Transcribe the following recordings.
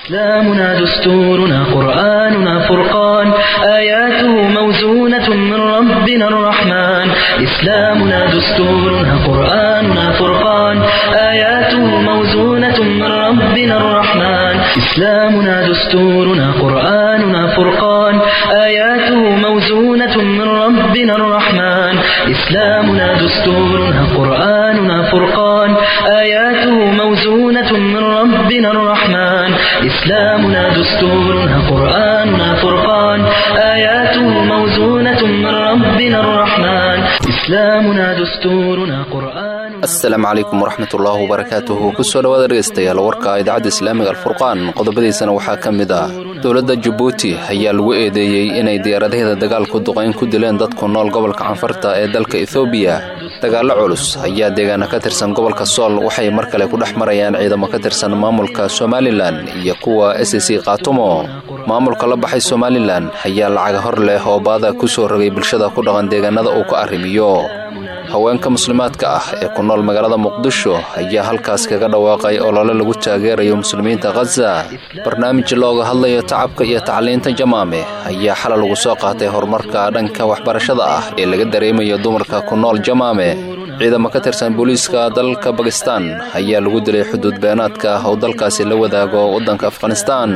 إسلامنا دستورنا قرآننا فرقان آياته موزونة من ربنا الرحمن إسلامنا دستورنا قرآننا فرقان آياته موزونة من ربنا الرحمن إسلامنا دستورنا قرآننا فرقان آياته موزونة من ربنا الرحمن إسلامنا دستورنا قرآننا فرقان آياته موزونة من ربنا الرحمن إسلامنا دستورنا قرآننا فرقان آياته موزونة من ربنا الرحمن إسلامنا دستورنا قرآن asalaamu calaykum waraxmatullaahi wabarakaatuhu kusoo dhawaada dhegaystayaal warka idaacadda islaamiga alfurqaan qodobadiisana waxaa ka mid ah dowladda jabuuti ayaa lagu eedeeyey inay diyaaradaheeda dagaalku duqayn ku dileen dadku nool gobolka canfarta ee dalka ethoobiya dagaallo culus ayaa deegaana ka tirsan gobolka sool waxay mar kale ku dhex marayaan ciidamo ka tirsan maamulka somalilan iyo kuwa s c kaatumo maamulka la baxay somalilan ayaa lacaga hor leh oo baada ku soo rogay bulshada ku dhaqan deegaanada uu ka arrimiyo haweenka muslimaadka ah ee ku nool magaalada muqdisho ayaa halkaas kaga dhawaaqay olole lagu taageerayo muslimiinta khaza barnaamij looga hadlayo tacabka iyo tacliinta jamaame ayaa xalal lagu soo qaatay horumarka dhanka waxbarashada ah ee laga dareemayo dumarka ku nool jamaame ciidamo ka tirsan booliiska dalka bakistan ayaa lagu dilay xuduud beenaadka oo dalkaasi la wadaago waddanka afghanistaan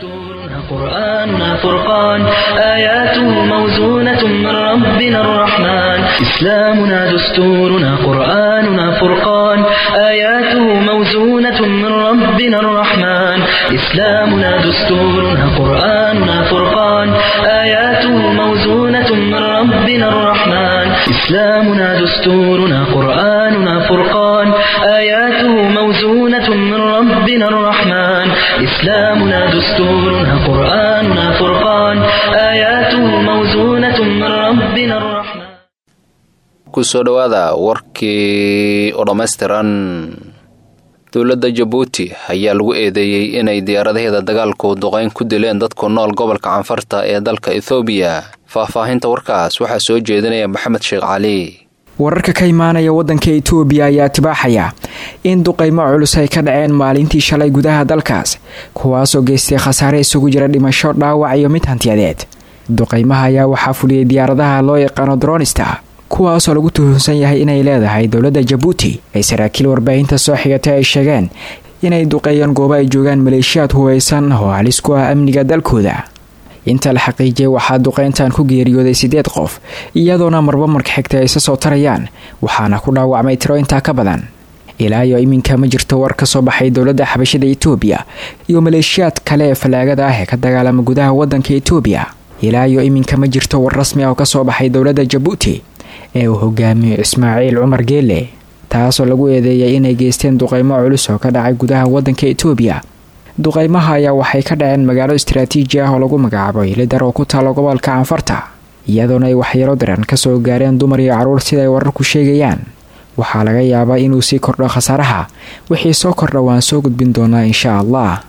قرآننا فرقان آياته موزونة من ربنا الرحمن إسلامنا دستورنا قرآننا فرقان آياته موزونة من ربنا الرحمن إسلامنا دستورنا قرآننا فرقان آياته موزونة من ربنا الرحمن إسلامنا دستورنا قرآننا فرقان آياته موزونة من ربنا الرحمن إسلامنا دستورنا قرآننا فرقان آياته موزونة من ربنا الرحمن kusoo dhowaada warkii oo dhammaystiran dowladda jabuuti ayaa lagu eedeeyey inay diyaaradaheeda dagaalku duqayn ku dileen dadku nool gobolka canfarta ee dalka ethoobiya faahfaahinta warkaas waxaa soo jeedinaya maxamed sheekh cali wararka ka imaanaya wadanka itoobiya ayaa tibaaxaya in duqaymo culus ay ka dhaceen maalintii shalay gudaha dalkaas kuwaasoo geystay khasaare isugu jira dhimasho dhaawac iyo mid hantiyadeed duqaymaha ayaa waxaa fuliyey diyaaradaha loo yaqaano dronista kuwaasoo lagu tuhunsan yahay inay leedahay dowladda jabuuti ay saraakiil warbaahinta soo xigatay ay sheegeen inay duqeeyeen goobo ay joogaan maleeshiyaad hubaysan oo halis ku ah amniga dalkooda inta la xaqiijiyay waxaa duqeyntan ku geeriyooday siddeed qof iyadoona marba marka xigta ay isa soo tarayaan waxaana ku dhaawacmay tiro intaa ka badan ilaa iyo iminka ma jirto war ka soo baxay dowladda xabashada itoobiya iyo maleeshiyaad kale ee fallaagada ah ee ka dagaalama gudaha wadanka itoobiya ilaa iyo iminka ma jirto war rasmi ah oo kasoo baxay dowladda jabuuti ee uu hogaamiyo ismaaciil cumar geele taasoo lagu eedeeyay inay geysteen duqeymo culus oo ka dhacay gudaha wadanka itoobiya duqeymaha ayaa waxay ka dhaceen magaalo istaraatiiji ah oo lagu magacaabo ilidar oo ku taalo gobolka canfarta iyadoona ay waxyeelo daran kasoo gaareen dumar iyo caruur sida ay wararku sheegayaan waxaa laga yaabaa inuu sii kordho khasaaraha wixii soo kordha waan soo gudbin doonaa insha allah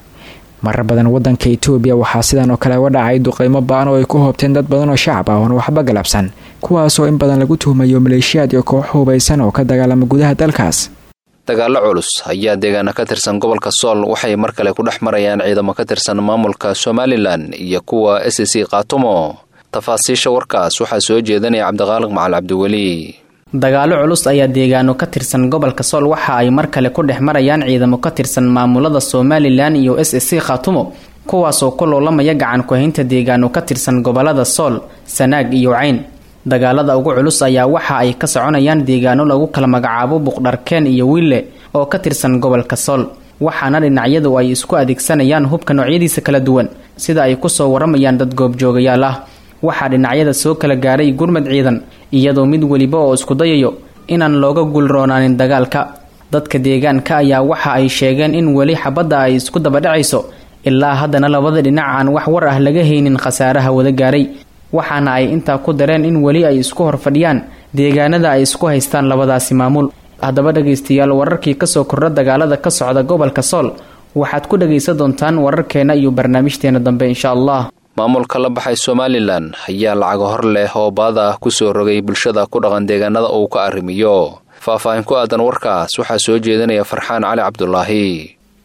marar badan wadanka itoobiya waxaa sidan oo kale uga dhacay duqeymo ba-an oo ay ku hoobteen dad badan oo shacab ah oon waxba galabsan kuwaasoo in badan lagu tuhmayo maleeshiyaad iyo koox hubaysan oo ka dagaalama gudaha dalkaas dagaallo culus ayaa deegaana ka tirsan gobolka sool waxay mar kale ku dhex marayaan ciidamo ka tirsan maamulka somalilan iyo kuwa s c kaatumo tafaasiisha warkaas waxaa soo jeedanaya cabdiqaaliq macal cabdiweli dagaallo culus ayaa deegaano ka tirsan gobolka sool waxa ay mar kale ku dhex marayaan ciidamo ka tirsan maamulada somalilan iyo s c khaatumo kuwaasoo ku loolamaya gacan ku-haynta deegaano ka tirsan gobolada sool sanaag iyo cayn dagaalada ugu culus ayaa waxa ay ka soconayaan deegaano lagu kala magacaabo buqdharkeen iyo wiille oo ka tirsan gobolka sool waxaana dhinacyadu ay isku adeegsanayaan hubka noocyadiisa kala duwan sida ay kusoo waramayaan dad goobjoogayaal ah waxaa dhinacyada soo kala gaaray gurmad ciidan iyadoo mid weliba oo isku dayayo inaan looga guulroonaanin dagaalka dadka deegaanka ayaa waxa ay sheegeen in weli xabadda ay isku dabadhacayso ilaa haddana labada dhinac aan wax war ah laga haynin khasaaraha wada gaaray waxaana ay intaa ku dareen in weli ay isku horfadhiyaan deegaanada ay isku haystaan labadaasi maamul haddaba dhegaystayaal wararkii kasoo kordha dagaalada ka socda gobolka sool waxaad ku dhagaysan doontaan wararkeena iyo barnaamijteena dambe insha allah maamulka la baxay somalilan ayaa lacago hor leh oo baada ah ku soo rogay bulshada ku dhaqan deegaanada uu ka arrimiyo faahfaahin ku aadan warkaas waxaa soo jeedinaya farxaan cali cabdulaahi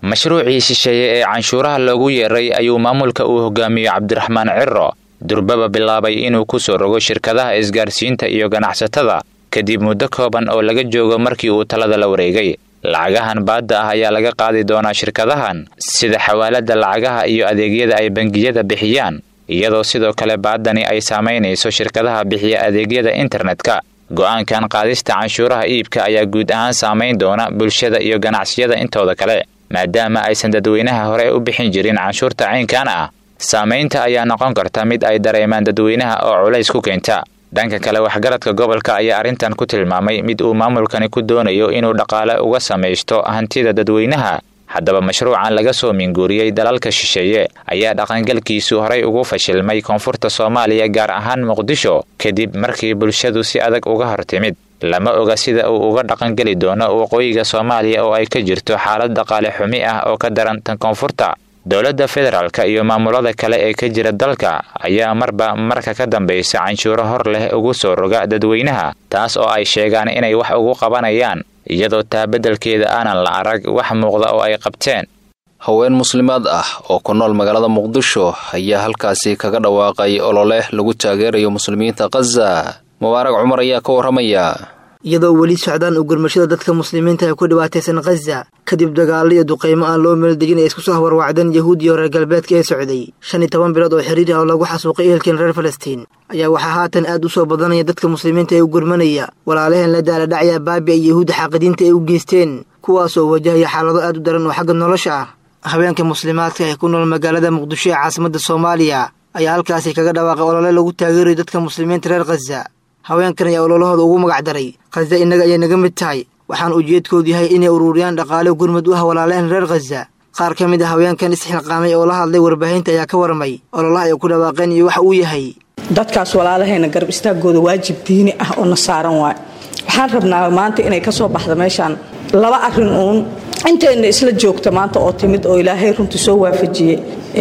mashruucii shisheeye ee canshuuraha loogu yeeray ayuu maamulka uu hogaamiyo cabdiraxmaan ciro durbaba bilaabay inuu ku soo rogo shirkadaha isgaarsiinta iyo ganacsatada kadib muddo kooban oo laga joogo markii uu talada la wareegay lacagahan baadda ah ayaa laga qaadi doonaa shirkadahan sida xawaalada lacagaha iyo adeegyada ay bangiyada bixiyaan iyadoo sidoo kale baaddani ay saamaynayso shirkadaha bixiya adeegyada internetka go'aankan qaadista canshuuraha iibka ayaa guud ahaan saamayn doona bulshada iyo ganacsiyada intooda kale maadaama aysan dadweynaha hore u bixin jirin canshuurta caynkan ah saamaynta ayaa noqon karta mid ay dareemaan dadweynaha oo culays ku keenta dhanka kale waxgaradka gobolka ayaa arrintan ku tilmaamay mid uu maamulkani ku doonayo inuu dhaqaale uga samaysto hantida dadweynaha haddaba mashruucan laga soo minguuriyey dalalka shisheeye ayaa dhaqangalkiisu horay ugu fashilmay koonfurta soomaaliya gaar ahaan muqdisho kadib markii bulshadu si adag uga hortimid lama oga sida uu uga dhaqangeli doono waqooyiga soomaaliya oo ay ka jirto xaalad dhaqaale xumi ah oo ka daran tan koonfurta dowladda federaalka iyo maamulada kale ee ka jira dalka ayaa marba marka ka dambaysa canshuuro hor leh ugu soo roga dadweynaha taas oo ay sheegaan inay wax ugu qabanayaan iyadoo taa beddelkeeda aanan la arag wax muuqda oo ay qabteen haween muslimaad ah oo ku nool magaalada muqdisho ayaa halkaasi kaga dhawaaqay olole lagu taageerayo muslimiinta khaza mubaarag cumar ayaa ka warramaya iyadoo weli socdaan u gurmashada dadka muslimiinta ee ku dhibaataysan khaza kadib dagaallo iyo duqaymo aan loo meeldegin ee isku soo warwacdeen yahuud iyo reer galbeedka ee socday shan iyo toban bilood oo xiriir ah oo lagu xasuuqay ehelkeen reer falastiin ayaa waxaa haatan aad u soo badanaya dadka muslimiinta ee u gurmanaya walaalaheen la daaladhacya baabi ay yahuudda xaaqidiinta ay u geysteen kuwaasoo wajahaya xaalado aad u daran oo xagga nolosha ah haweenka muslimaadka ee ku nool magaalada muqdisho ee caasimadda soomaaliya ayaa halkaasi kaga dhawaaqay olole lagu taageerayo dadka muslimiinta reer khaza haweenkan ayaa ololahooda ugu magac daray khaza innaga ayay naga mid tahay waxaan ujeedkoodu yahay inay ururiyaan dhaqaale gurmud u ah walaalehen reer khaza qaar ka mid a haweenkan isxilqaamay oo la hadlay warbaahinta ayaa ka warramay ololaha ay ku dhawaaqeen iyo waxa uu yahay dadkaas walaalahayna garab istaagooda waajib diini ah oo na saaran waay waxaan rabnaa maanta inay ka soo baxda meeshaan laba arrin uun intayna isla joogta maanta oo timid oo ilaahay runtii soo waafajiyey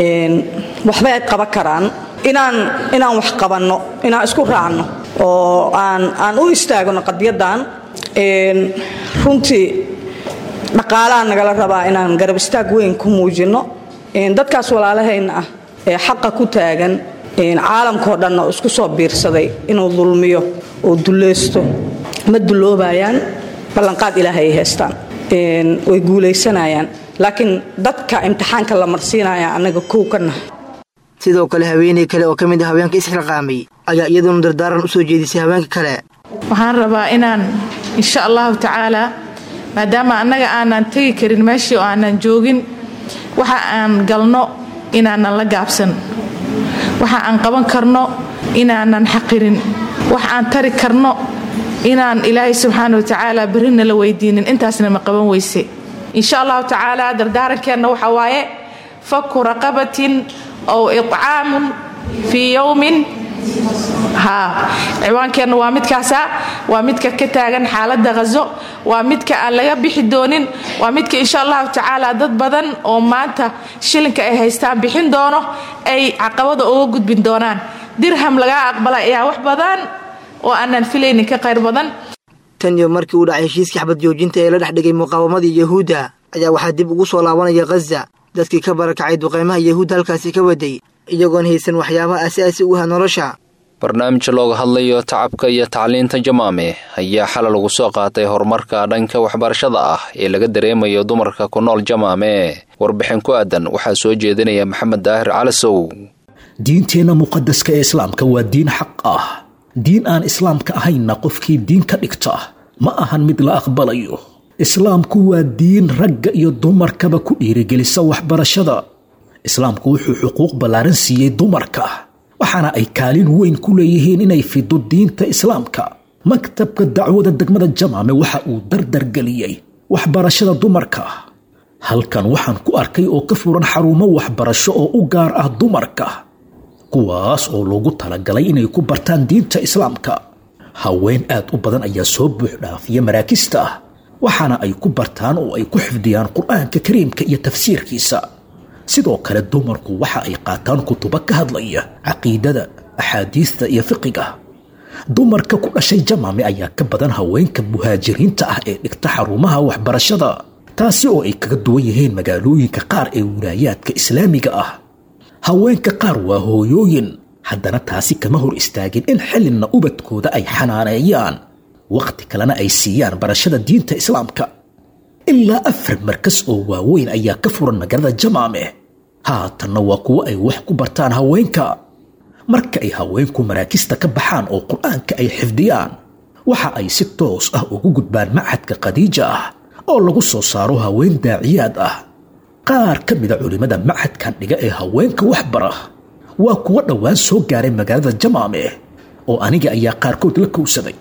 waxbay ay qaban karaan inaan inaan wax qabanno inaan isku raacno oo aan aan u istaagno qadyadan runtii dhaqaalaha nagala rabaa inaan garab istaag weyn ku muujinno dadkaas walaalahayna ah ee xaqa ku taagan caalamkao dhanna oo isku soo biirsaday inuu dulmiyo oo dulleysto ma dulloobayaan ballanqaad ilaahay ay haystaan way guulaysanayaan laakiin dadka imtixaanka la marsiinaya annaga kow ka nahay sidoo kale haweeney kale oo ka mid a haweenka isxilqaamay ayaa iyaduna dardaaran u soo jeedisay haweenka kale waxaan rabaa inaan insha allahu tacaalaa maadaama annaga aanan tegi karin meeshii oo aanan joogin waxa aan galno inaanan la gaabsan waxa aan qaban karno inaanan xaqirin wax aan tari karno inaan ilaahay subxaana watacaala berrina la weydiinin intaasna ma qaban weyse insha allahu tacaala dardaarankeenna waxaa waaye faku raqabatin ow icaamun fii yowmin haa ciwaankeenna waa midkaasa waa midka ka taagan xaaladda khazo waa midka aan laga bixi doonin waa midka insha allahu tacaala dad badan oo maanta shilinka ay haystaan bixin doono ay caqabada uga gudbin doonaan dirham lagaa aqbala ayaa wax badan oo aanan filaynin ka qayr badan tan iyo markii uu dhacay heshiiskii xabad joojinta ee la dhex dhigay muqaawamadii yahuudda ayaa waxaa dib ugu soo laabanaya khaza dadkii ka barakacay duqaymaha yahuudda halkaasi ka waday iyagoon haysan waxyaabaha asaasi u ah nolosha barnaamij looga hadlayo tacabka iyo tacliinta jamaame ayaa xalay lagu soo qaatay horumarka dhanka waxbarashada ah ee laga dareemayo dumarka ku nool jamaame warbixin ku aadan waxaa soo jeedinaya maxamed daahir calasow diinteenna muqadaska ee islaamka waa diin xaq ah diin aan islaamka ahaynna qofkii diin ka dhigta ma ahan mid la aqbalayo islaamku waa diin ragga iyo dumarkaba ku dhiirigelisa waxbarashada islaamku wuxuu xuquuq ballaaran siiyey dumarka waxaana ay kaalin weyn ku leeyihiin inay fido diinta islaamka maktabka dacwada degmada jamaame waxa uu dardargeliyey waxbarashada dumarka halkan waxaan ku arkay oo ka furan xarumo waxbarasho oo u gaar ah dumarka kuwaas oo loogu talagalay inay ku bartaan diinta islaamka haween aad u badan ayaa soo buux dhaafiya maraakista ah waxaana ay ku bartaan oo ay ku xifdiyaan qur-aanka kariimka iyo tafsiirkiisa sidoo kale dumarku waxa ay qaataan kutubo ka hadlaya caqiidada axaadiista iyo fiqiga dumarka ku dhashay jamaame ayaa ka badan haweenka muhaajiriinta ah ee dhigta xarumaha waxbarashada taasi oo ay kaga duwan yihiin magaalooyinka qaar ee wilaayaadka islaamiga ah haweenka qaar waa hooyooyin haddana taasi kama hor istaagin in xillinna ubadkooda ay xanaaneeyaan wakhti kalena ay siiyaan barashada diinta islaamka ilaa afar markas oo waaweyn ayaa ka furan magaalada jamaame haatanna waa kuwo ay wax ku bartaan haweenka marka ay haweenku maraakista ka baxaan oo qur-aanka ay xifdiyaan waxa ay si toos ah ugu gudbaan machadka khadiija ah oo lagu soo saaro haween daaciyaad ah qaar ka mida culimmada machadkan dhiga ee haweenka wax bara waa kuwo dhowaan soo gaaray magaalada jamaame oo aniga ayaa qaarkood la kowsaday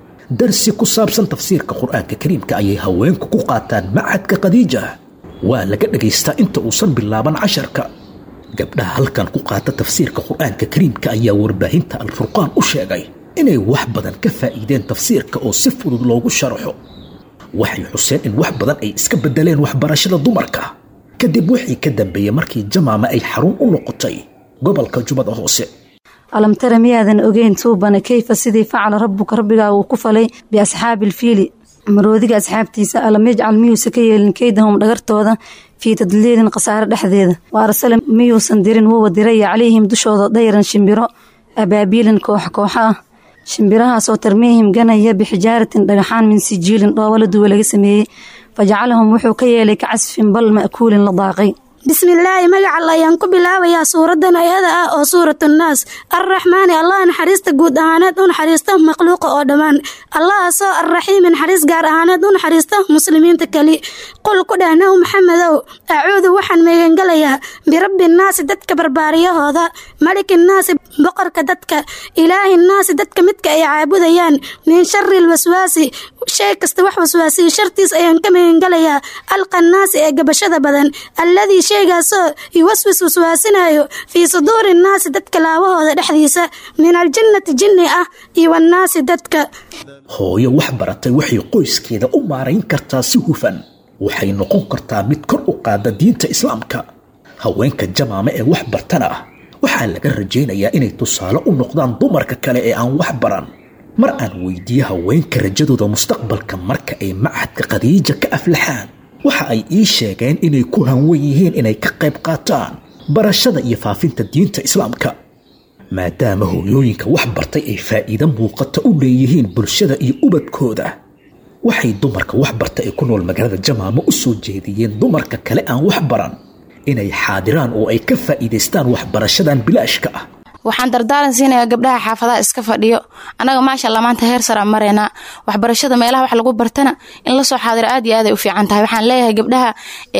darsi ku saabsan tafsiirka qur-aanka kariimka ayay haweenku ku qaataan machadka khadiija waa laga dhagaystaa inta uusan bilaaban casharka gabdhaha halkan ku qaata tafsiirka qur-aanka kariimka ayaa warbaahinta alfurqaan u sheegay inay wax badan ka faa'iideen tafsiirka oo si fudud loogu sharaxo waxay xuseen in wax badan ay iska beddeleen waxbarashada dumarka kadib wixii ka dambeeyey markii jamaama ay xarun u noqotay gobolka jubbada hoose alam tara miyaadan ogeyn tuubana keyfa sidii facala rabbuka rabbigaa uu ku falay biasxaabi ilfiili maroodiga asxaabtiisa alam yajcal miyuusa ka yeelin keydahum dhagartooda fii tadliilin khasaare dhexdeeda wa arsala miyuusan dirin wuwa diraya calayhim dushooda dayran shimbiro abaabiilin koox kooxa ah shimbirahaasoo tarmiihim ganaya bixijaaratin dhagaxaan min sijiilin dhoobo la duwa laga sameeyey fajacalahum wuxuu ka yeelay ka casfin bal ma'kuulin la daaqay bismillaahi magacal ayaan ku bilaabayaa suuradan ayada ah oo suuratunaas arraxmaani allah naxariista guud ahaaneed u naxariista makhluuqa oo dhammaan allahaasoo arraxiimi naxariis gaar ahaaneed u naxariista muslimiinta keli qul ku dheh naw maxamedow acuudu waxaan meegangelayaa birabbi nnaasi dadka barbaariyahooda malikinnaasi boqorka dadka ilaahi nnaasi dadka midka ay caabudayaan min shari lwaswaasi shay kasta wax waswaasiya shartiis ayaan ka meegangelayaa alqannaasi ee gabashada badan alladii shaygaasoo yuwaswis waswaasinayo fii suduuri nnaasi dadka laabahooda dhexdiisa min aljinnati jinni ah iyo wannaasi dadka hooyo wax baratay waxay qoyskeeda u maarayn kartaa si hufan waxay noqon kartaa mid kor u qaada diinta islaamka haweenka jamaame ee wax bartana waxaa laga rajaynayaa inay tusaale u noqdaan dumarka kale ee aan wax baran mar aan weydiiye haweenka rajadooda mustaqbalka marka ay machadka khadiija ka aflaxaan waxa ay ii sheegeen inay ku hanwan yihiin inay ka qayb qaataan barashada iyo faafinta diinta islaamka maadaama hooyooyinka wax bartay ay faa'iido muuqata u leeyihiin bulshada iyo ubadkooda waxay dumarka wax barta ee ku nool magaalada jamaamo u soo jeediyeen dumarka kale aan wax baran inay xaadiraan oo ay ka faa'iidaystaan waxbarashadan bilaashka ah waxaan dardaaran siinayaa gabdhaha xaafadaha iska fadhiyo annaga maasha allah maanta heer saraan maraynaa waxbarashada meelaha wax lagu bartana in lasoo xaadiro aad iyo aad ay u fiican tahay waxaan leeyahay gabdhaha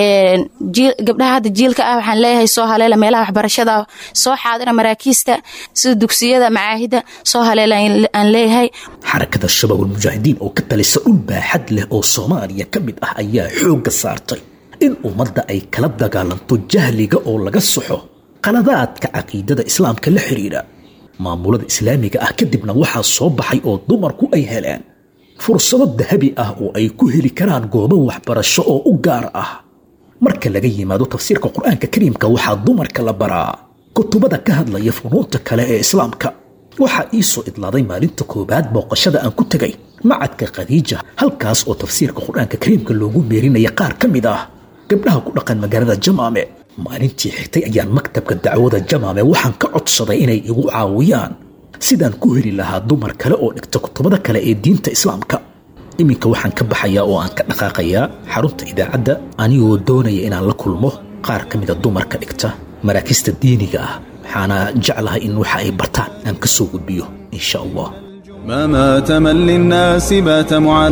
gabdhaha hadda jiilka ah waxaan leeyahay soo haleela meelaha waxbarashada soo xaadira maraakiista sida dugsiyada macaahida soo haleela aan leeyahay xarakada shabaab ulmujaahidiin oo ka talisa dhul baaxad leh oo soomaaliya ka mid ah ayaa xoogga saartay in ummadda ay kala dagaalanto jahliga oo laga soxo qaladaadka caqiidada islaamka la xidhiidha maamulada islaamiga ah kadibna waxaa soo baxay oo dumarku ay heleen fursado dahabi ah oo ay ku heli karaan goobo waxbarasho oo u gaar ah marka laga yimaado tafsiirka qur-aanka kariimka waxaa dumarka la baraa kutubada ka hadlaya funuunta kale ee islaamka waxaa ii soo idlaaday maalinta koowaad booqashada aan ku tegay macadka khadiija halkaas oo tafsiirka qur-aanka kariimka loogu meerinaya qaar ka mid ah gabdhaha ku dhaqan magaalada jamaame maalintii xigtay ayaan maktabka dacwada jamaame waxaan ka codsaday inay igu caawiyaan sidaan ku heli lahaa dumar kale oo dhigta kutubada kale ee diinta islaamka iminka waxaan ka baxayaa oo aan ka dhaqaaqayaa xarunta idaacadda anigoo doonaya inaan la kulmo qaar ka mida dumarka dhigta maraakista diiniga ah waxaana jeclahay in waxa ay bartaan aan ka soo gudbiyo insha allah ما مات من للناس بات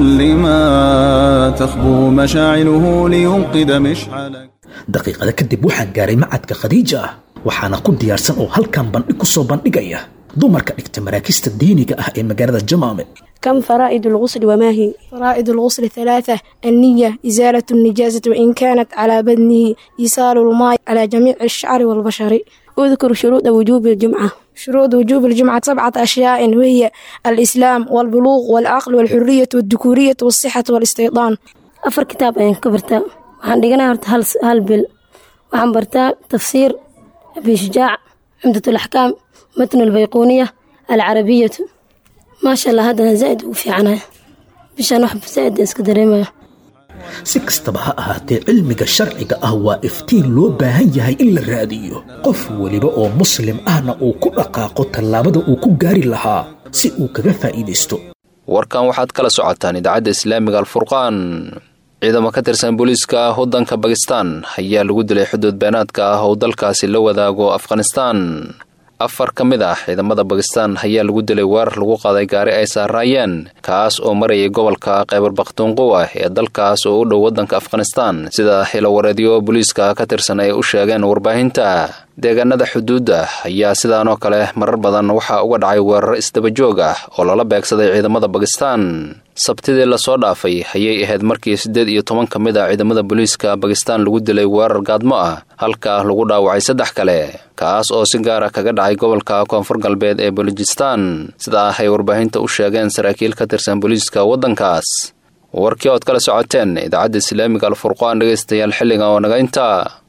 معلما تخبو مشاعله لينقذ مشعلك daqiiqada kadib waxaan gaaray macadka khadiija ah waxaana ku diyaarsan oo halkan bandhig ku soo bandhigaya dumarka dhigta maraakista diiniga ah ee magaalada jamaame كم فرائد الغسل وما هي؟ فرائد الغسل ثلاثة النية إزالة النجاسة وإن كانت على بدنه إيصال الماء على جميع الشعر والبشر اذكر شروط وجوب الجمعة شروط وجوب الجمعة سبعة أشياء وهي الإسلام والبلوغ والعقل والحرية والذكورية والصحة والاستيطان أفر كتاب أين كبرتا waxaan dhiganaa horta hal hal bil waxaan bartaa tafsiir abi shujaac cumdat alaxkaam matn albayquuniya alcarabiyatu maasha allah haddana zaa'id ugu fiicanayo bishaan wax zaa'id iska dareemaya si kastaba ha ahaatee cilmiga sharciga ah waa iftiin loo baahan yahay in la raadiyo qof weliba oo muslim ahna uu ku dhaqaaqo tallaabada uu ku gaari lahaa si uu kaga faa'iidaysto warkan waxaad kala socotaan idaacadda islaamiga alfurqaan ciidamo ka tirsan booliiska waddanka bakistan ayaa lagu dilay xuduud beenaadka ah oo dalkaasi la wadaago afghanistaan afar ka mid ah ciidamada bakistan ayaa lagu dilay weerar lagu qaaday gaari ay saaraayeen kaas oo marayay gobolka kheybar bakhtuunquwa ee dalkaas oo u dhow waddanka afghanistan sida hilowareedyo booliiska ka tirsan ay u sheegeen warbaahinta deegaanada xuduudda ayaa sidaanoo kale marar badan waxaa uga dhacay weerar isdabajoog ah oo lala beegsaday ciidamada bakistan sabtidii lasoo dhaafay ayay ahayd markii siddeed iyo toban ka mid a ciidamada booliiska bakistan lagu dilay weerar gaadmo ah halka lagu dhaawacay saddex kale kaas oo si gaara kaga dhacay gobolka koonfur galbeed ee bolojistan sidaa ay warbaahinta u sheegeen saraakiil ka tirsan booliiska waddankaas warkii ood kala socoteen idaacadda islaamiga alfurqaan dhegaystayaal xilliga oo naga intaa